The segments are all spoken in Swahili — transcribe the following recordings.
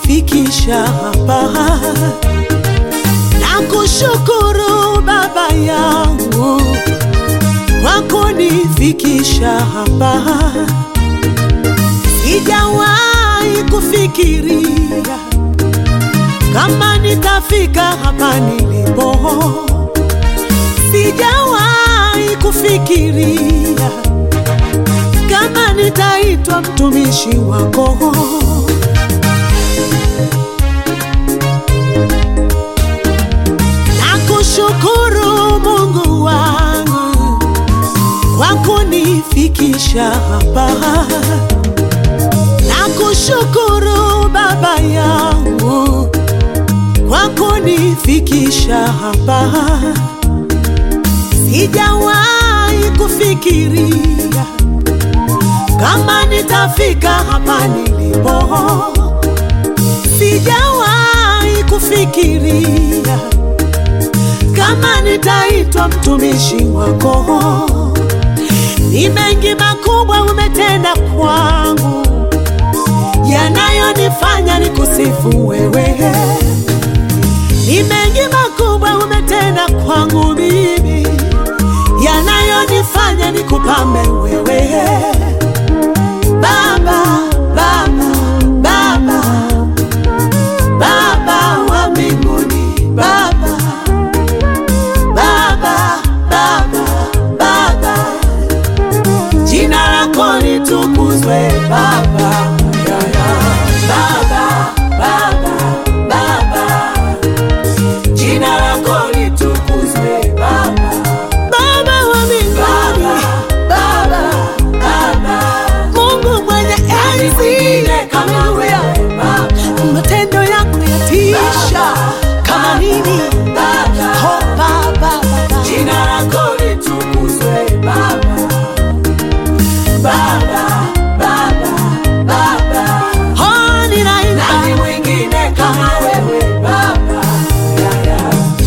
kunifikisha hapa. Nakushukuru Baba yangu kwa kunifikisha hapa. Sijawahi kufikiria kama nitafika hapa nilipo. Sijawahi kufikiria kama nitaitwa mtumishi wako. Nakushukuru Mungu wangu kwa kunifikisha hapa. Nakushukuru Baba yangu kwa kunifikisha hapa. Sijawahi kufikiria kama nitafika hapa nilipo. Sijawahi kufikiria kama nitaitwa mtumishi wako. Ni mengi makubwa umetenda kwangu, yanayonifanya nikusifu wewe. Ni mengi makubwa umetenda kwangu mimi, yanayonifanya nikupambe wewe. Baba, Baba, Baba, Baba wa mbinguni, Baba, Baba, Baba, Baba, jina lako litukuzwe Baba, ya, ya. Baba, Baba, Baba, jina lako litukuzwe Baba, Baba wa mbinguni, Baba, Baba, Mungu mwenye enzi, haleluya, matendo yako yatisha kama nini, oh Baba, Baba, Jina lako litukuzwe Baba, Baba, Baba, Baba. oh ninaimba Nani mwingine kama wewe Baba? Ya, ya.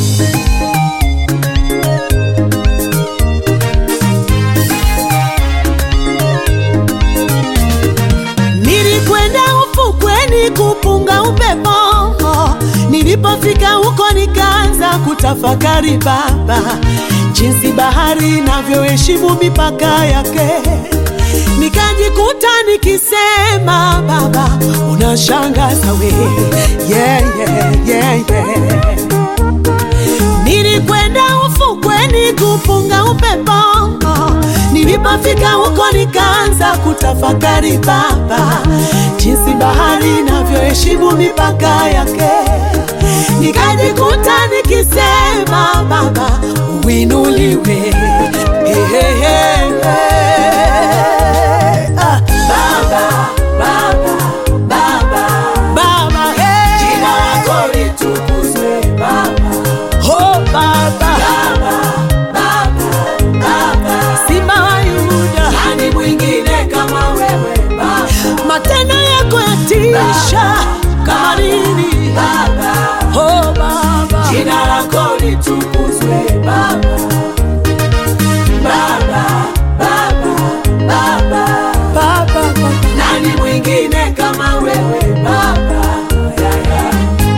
Nilikwenda ufukweni kupunga upepo, nilipofika huko nikaanza kutafakari Baba, jinsi bahari inavyoheshimu mipaka yake. Nikajikuta nikisema Baba, unashangaza we, yeah, yeah, yeah, yeah. Nilikwenda ufukweni kupunga upepo, nilipofika huko nikaanza kutafakari Baba, jinsi bahari inavyoheshimu mipaka yake. Nikajikuta nikisema Baba, uinuliwe hey, hey, hey, hey. Ah, Baba, Baba, Baba. Baba, hey. Jina lako litukuzwe Baba, Oh, Baba, Baba, Baba, Baba. Simba wa Yuda, Nani mwingine kama wewe Baba, matendo yako yatisha kama nini. Baba. Oh, Baba, Jina lako litukuzwe Baba, Baba, Baba, Baba. Baba, Baba. Nani mwingine kama wewe Baba? Ya, ya.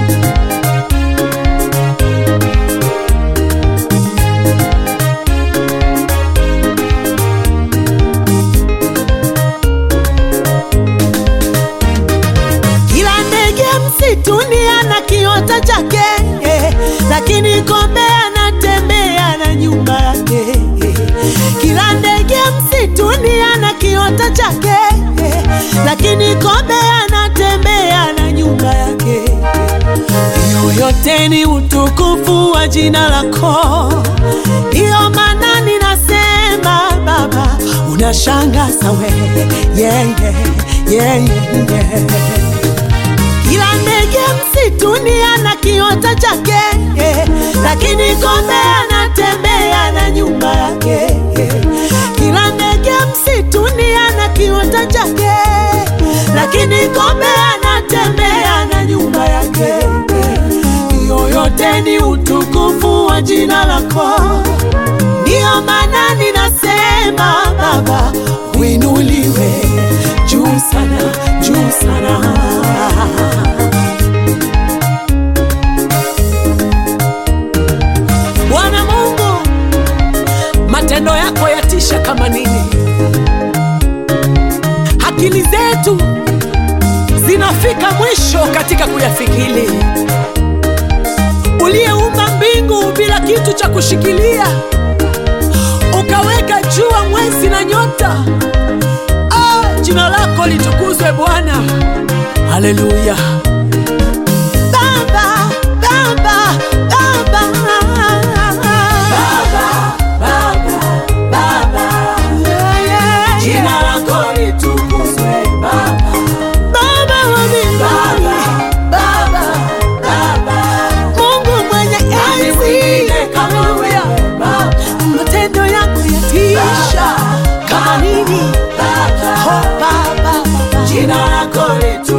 Kila ndege msituni ana kiota chake, eh, lakini kombe anatembea na nyumba yake. eh. Kila ndege msituni ana kiota chake, eh, lakini kombe anatembea na nyumba yake. Hiyo yote ni utukufu wa jina lako, ndiyo maana ninasema Baba, unashangaza wewe, yeah, yeah, yeah, yeah, yeah. Kila ndege msituni ana kiota chake, eh, lakini kombe anatembea na nyumba yake. eh. Kila ndege msituni ana kiota chake, lakini kombe anatembea na nyumba yake. eh. Hiyo yote ni utukufu wa jina lako, ndiyo maana ninasema Baba, uinuliwe juu sana, juu sana. matendo yako yatisha kama nini. Akili zetu zinafika mwisho katika kuyafikiri. Uliyeumba mbingu bila kitu cha kushikilia, ukaweka jua, mwezi na nyota. Ah, jina lako litukuzwe Bwana, haleluya. Baba, Baba, Baba, Baba, Baba, Yeah, yeah, jina yeah. lako litukuzwe Baba, Baba wa mbinguni, Baba, Baba, Mungu mwenye nani enzi, mwingine kama haleluya. wewe Baba, matendo yako yatisha kama nini. Baba, Oh, Baba, Baba. jina lako litukuzwe